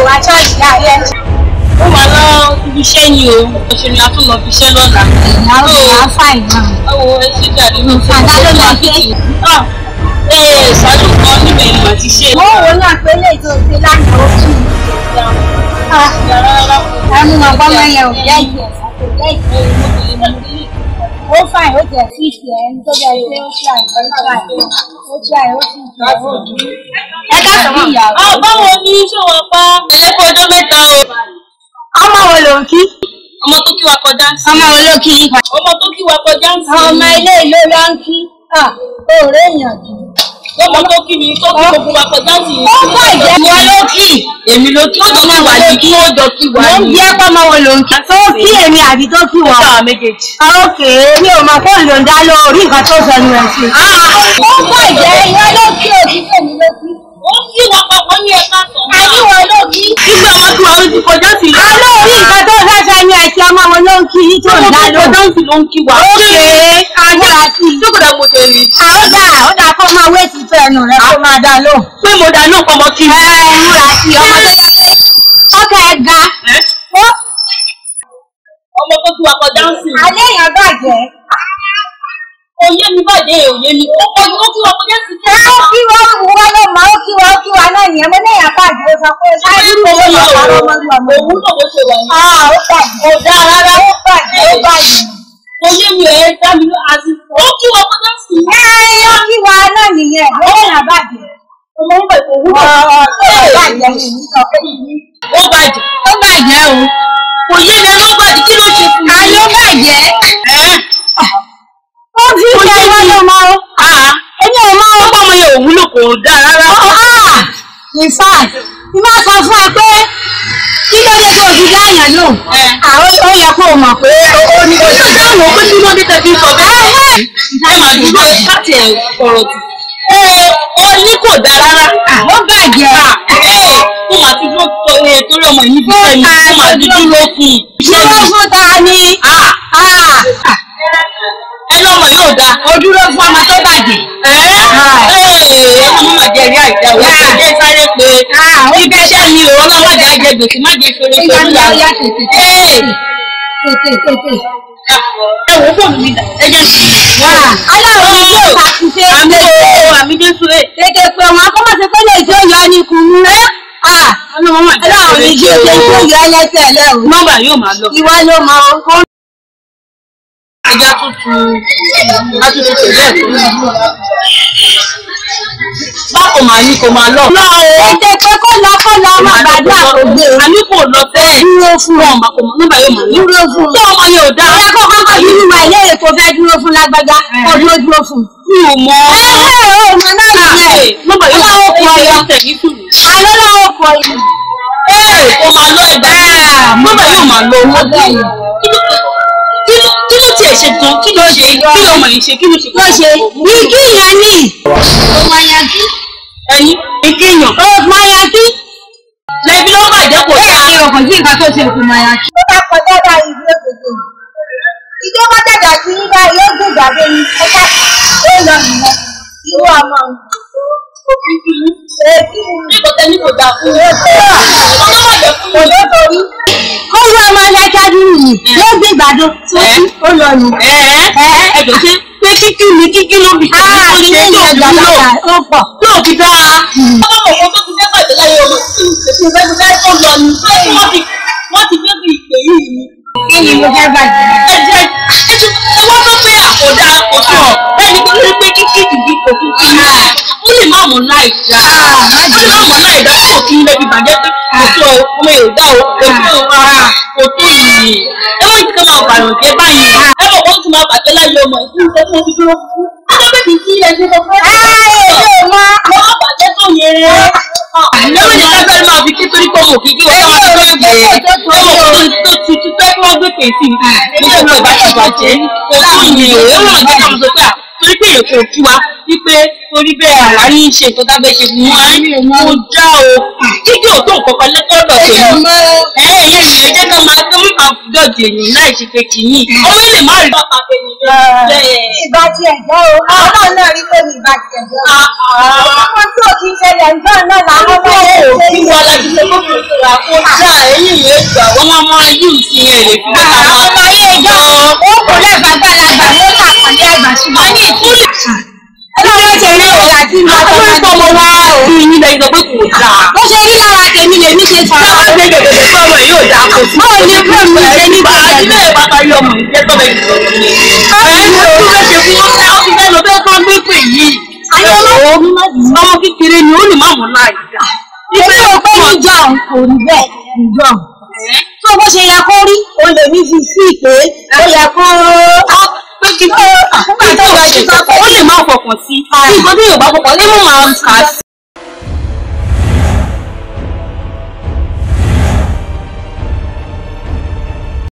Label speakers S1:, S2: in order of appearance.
S1: wá ṣọ́ọ̀ṣì láàárẹ̀.
S2: ó máa lọ ibi iṣẹ́ ni o ṣe ni a tún lọ fi iṣẹ́ lọ́la.
S1: ìyàwó mi á fà ìgbà.
S2: báwo ẹ ṣe jáde ní ìfẹ́
S1: Àdá ló lọ ṣe.
S2: ee ṣáájú kan níbẹ̀ ni màá ti ṣe.
S1: mo wò náà pé lè tó ṣe lánàá ó kì í. ẹnu mọ̀ gbọ́mọ yẹn ò jẹ́ ìjẹ́ ó fàìn ó jẹ́ sí ìṣẹ́ ẹni tó jẹ́ pé ó ṣe àìsàn ó ṣe àìsàn ó sì jẹ́ òdù. ẹ káàsán mọ́ ìyàwó.
S2: Ah, báwo ni ṣé wọn pa ẹlẹ́kọ̀ọ́ ọjọ́ mẹ́ta o.
S1: ọmọ wo ló ń kí?
S2: ọmọ tó kí wa kọjá ń sìn.
S1: ọmọ wo ló kí?
S2: ọmọ tó kí wa kọjá ń sìn.
S1: ọmọ ilé ìlú ló ń kí. òòrè èèyàn jù.
S2: ọmọ tó kí mi tó kí gbogbo wa kọjá ń sìn.
S1: ó fà ìjẹ́
S2: wọn ló kí èmi ló kí. ó jọ kí wa ní kí ó jọ kí wa
S1: mo ń
S2: ní.
S1: bí ẹ́pọ̀ ọmọ wo ló ń kí? tó kí èmi àbí tó kí
S2: ó
S1: wọ́n?
S2: sáà méjèèjì.
S1: Ókè, mi ò mọ̀ kó lò ń dá lórí nǹkan tó sọ ní ẹ̀sìn. Ó pọ̀ jẹ́ ìwọ ló kí òkú tèmi ló kí.
S2: ó kí wa papọ̀ ní ẹ̀ka sàn.
S1: Àníwọ̀ ló kí.
S2: nígbà wọn kí wa ó ti kọjá sí.
S1: Alóòrí nǹkan tó fẹ́ fẹ́ ní ẹ̀sìn ọmọ wọn ló ń kí yí tó ń dá
S2: ọmọ tó
S1: lóhùn.
S2: kọjá ń sìn ló ń kí wa.
S1: Ókè, agbára sí i.
S2: jókòó mo ṣe rí.
S1: Àwọn dà, ó dà kó máa wé ti fẹ́ ẹnu rẹ̀ kó máa dá lóhùn.
S2: pé mo dá náà pọmọ kí.
S1: Ẹ ẹ múra sí ọmọ tó yẹ pé ọkọ̀ ẹ̀ ga. Ó
S2: ọmọ tó kí wa kọjá ń sìn.
S1: alẹ́ èèyàn bàjẹ́.
S2: òye mi bàjẹ́ òye mi. ó kọjú ó kí wa kọjá sí.
S1: Ẹ ó kí wọ́n wù wọ́n ló mọ̀ ó kí wọ́n ó kí wa náà nìyẹn. Mo ní èèyàn bàjẹ́ ó sọ pé ṣáájú mi ló lọ parọ́ mọ́ ní ọmọ
S2: òun náà bó ṣe wà ní.
S1: Ah, ó bàjẹ́.
S2: kò dáa rárá.
S1: Ó bàjẹ́, ó bàjẹ́.
S2: òye mi ẹ̀ dá mi lọ àti. ó kí wa kọjá sí.
S1: Ẹ ó kí wa náà nìyẹn. Ó èèyàn bàjẹ́.
S2: ọmọ ń bẹ̀ kò
S1: Ó
S2: wúlò.
S1: bàjẹ́ ní ìsọ pé
S2: ó bàjẹ́.
S1: ó bàjẹ́ o.
S2: òye mi ló bàjẹ́ kí ló ṣe fún mi.
S1: Àló bàjẹ́.
S2: ẹ́
S1: Ó fi ṣe wọ́n ló mọ o.
S2: àá
S1: Èmi ò mọ o.
S2: ọmọ ọmọ yẹn ò wúlò kò dáa rárá.
S1: Ah! In fact, mo máa sọ fún ẹ pé kí ló dé tó o fi dáyàn lò.
S2: Ẹ.
S1: Àwọn ó yẹ kó o mọ̀ pé ó ní kó o
S2: Ṣé dáhùn ó pé tí wọ́n dé tẹ̀sí sọ bẹ́ẹ̀? Ẹ máa dúró láti ẹ̀ ọ̀rọ̀ tù. Ee, ó ní kò dáa rárá.
S1: Ó bàjẹ́.
S2: Ee, mo máa ti dúró tó ee torí ọmọ yìí bí sẹ́yìn, mo máa ti dúró fún un.
S1: Dúró fún ta ni?
S2: Ah,
S1: Ah!
S2: ẹ lọ́mọ yóò dáa.
S1: Ó dúró fún ọmọ tó bàjẹ́.
S2: Ẹ́ ee, ẹ má má jẹ rí àìdá o. Ẹ jẹ́ sáré pé
S1: Ah! Ó
S2: ibi iṣẹ́ mi ò ọlọ́run má jẹ́ àjẹ gbèsè má jẹ́ ṣoore
S1: Ìyá
S2: ṣoore
S1: ìyá
S2: yàrá.
S1: ìyá tètè
S2: Ee,
S1: tètè tètè.
S2: ẹ wò ó fóònù mi dà, ẹ jẹ́ sí.
S1: Ah! Aláwọ̀ ni yóò ṣàtúnṣe.
S2: Àmì o, àmì Jésù ẹ̀.
S1: Tètè pé wọn kó má ṣe pé lè tí ó yọ ní kùnú. Ah!
S2: Ọlọ́run má jẹ́
S1: Aláwọ̀ ni
S2: ṣoore
S1: yóò ṣe tí ó
S2: ṣoore.
S1: yọ ẹlẹ́sẹ̀ lẹ́rù.
S2: Nọ́mbà yóò máa lọ.
S1: Ìwọ ló mọ ohun.
S2: Ẹja tuntun látúntò tẹ̀lé ẹ̀ tó. Báwo màá ní kò máa lọ? Lọ o.
S1: Ètè pé kó lọ kó lọ ọmọ àgbàdo àkọ́gbé.
S2: Àní kò lọ sẹ́ẹ̀.
S1: Dúró fún
S2: Wọn
S1: ọ.
S2: máa kò mọ nọ́mbà yóò máa lọ.
S1: Dúró fún ọ.
S2: Tó ọmọ yẹn ò dáa.
S1: Ọ̀rẹ́ kó kọ́kọ́ bínú wa ìlérí tó fẹ́ dúró fún lágbájá. Kó dúró dúró fún.
S2: Mi ò mọ.
S1: Ẹ ẹ ò mọ náà nìyẹn.
S2: Nọ́mbà yóò máa
S1: Ọlọ́wọ́ kọ
S2: lọ.
S1: ọ.
S2: Tẹ̀lé sùúrù.
S1: Àlọ́ lọ́wọ́ kọ yìí.
S2: Ee, kò máa lọ ẹgbẹ́. Nọ́mbà yóò máa lọ.
S1: Ọgbẹ́ yìí.
S2: Kí ló kí ló tiẹ̀ ṣe gan? Kí ló ṣe? Kí ló mọ̀ yìí ṣe? Kí ló ṣe?
S1: Ló ṣe ní kí yẹn ní. Ọmọ yẹn kí.
S2: Ẹyin, ìkéyàn.
S1: Ọmọ yẹn kí.
S2: Lẹ́bí ló bàjẹ́ kò dáa.
S1: Ẹ ọkàn sí nǹkan tó ṣe kù mọ̀ yẹn kí. Ó bá kọjá bá ìlú òkèkè. Ìjọba dàgbà sí nígbà yóò gbé ìgbàgbé ni. Ẹ ká ó lọ nìyẹn. Irú ọmọ mi. Èkí ni.
S2: Nígbà tẹ́ ní kò dáa fún mi. Ọmọ bàjẹ́ fún mi.
S1: Òjò torí. Ó wú ọmọ ẹlẹ́kẹ́ dúró yìí. Yóò gbé ìgbàdo tó
S2: Ẹ.
S1: kí ó lọ nù.
S2: Ẹ̀ẹ́ ẹ̀jọ̀ ṣe pé kíkí ni kíkí ló bì sí
S1: Ah,
S2: ní
S1: ṣe
S2: ní
S1: ń
S2: tó
S1: yẹ
S2: fi lò
S1: gbàgbà ó pọ̀.
S2: tó fi dáa. Ọmọ mọ̀ tó ti fẹ́ bàjẹ́ láyé ọmọ tí ìfẹ́ ti fẹ́ tó lọ ní pé wọ́n ti wọ́n ti gbé bí ìpè yìí ni.
S1: Kí ni mo fẹ́ bàjẹ́?
S2: Ẹ jẹ́ ẹ wọ́n tó pé àkọ́dá àkọ́sọ ẹni tó ní pé kíkí ìdí kò fi kí ní. Ó lè má mọ̀ láì dá. Ó lè má mọ̀ láì dá kò kí lè fi bàjẹ́ pé kò tó ọmọ yóò dá o kò tó kò tó yìí. Ẹ má ti ká máa bàyàn jẹ́ báyìí. Ẹ mọ̀ wọ́n ti máa bàjẹ́ láyé ọmọ ìfún ìfẹ́ tí wọ́n ti dúró fún. Adébẹ̀ kì í sí ẹni tó fẹ́.
S1: Ayé ló mọ.
S2: Àwọn àbàjẹ́ tó yẹ. Lẹ́wọ̀n ní ká fẹ́ máa fi kí torí pé mo kì í kí wọ́n máa tó gbé. Ẹ̀wọ̀n tó ti ti fẹ́ kí wọ́n gbé pèsè. Mo sọ pé ìbáṣe bàjẹ́. Kò tó yẹ o. Ẹ̀wọ̀n náà jẹ́ ká mo sọ pé à torí pé èèyàn kò kí wa wípé torí bẹ́ẹ̀ àwa ní í ṣe nǹkan tá a fẹ́ ṣe fún wa. Mo já o. Kíkí ò tó nǹkan kan lẹ́kọ̀ọ́ lọ
S1: Ayé
S2: tèmi.
S1: mọ.
S2: Ẹ ẹ̀yẹ́ mi ẹ jẹ́ ká máa tó mú máa dọ̀jì èyàn láì ṣe pé kì í yìn. Ọmọ ilé má rí bàbá tèmi bẹ́ẹ̀.
S1: Ìbá ti ẹ̀jọ́ o. Àwọn náà náà rí pé mi ìbá ti ẹ̀jọ́ o. Ọmọ tí ò kí ń ṣẹlẹ̀ ǹjọ́ náà làwọn ọmọ
S2: Ọmọ
S1: yẹn
S2: ò
S1: ṣe
S2: kí wa láti ṣe kókò ìṣura kò dá ẹ̀yìn yẹn gbà wọ́n máa máa yù sí ẹ̀ lè fi bẹ́ẹ̀
S1: àwọn ọmọ ayé ìjọ ó kò lẹ́ẹ̀fà gbàlagbà ló kà pàdé àgbà ṣùgbọ́n ní ìkúlù. ọlọ́run ṣe rí ìyá tí mo sọ
S2: àwọn
S1: fún
S2: ọmọ
S1: mi.
S2: wa rí yín lẹ́yìn sọ pé kò dáa.
S1: bó ṣe rí lára tèmi lèmi ṣe sọ.
S2: Báwo ṣe gègé sọ̀rọ̀ ẹ̀ yóò dáa kò sí.
S1: báwo ni kúrò mi ṣe ní
S2: Bá a
S1: bàjẹ́?
S2: ilé bàbá yọ ọmọ ìjẹ́ tọ́lẹ̀ ìsọ̀rọ̀ ni. Ẹ ń lọ sí ẹsẹ̀ fún wọn ká fi bẹ́ẹ̀ lọ bẹ́ẹ̀ kọ́ gbé pè yìí. Ọmọ kékeré ni ó lè má mọ̀ láì dá.
S1: èmi ò pé níjọ kò rí bẹ́ẹ̀ níjọ. tó bó ṣe yẹ kó rí òun lèmi fi sí pé ó yẹ kó.
S2: Pé kí ó nígbà tí ó bá ṣe ó lè má fọkàn sí. Nǹkan tí Yorùbá fọkàn lé mọ̀ máa kà á sí.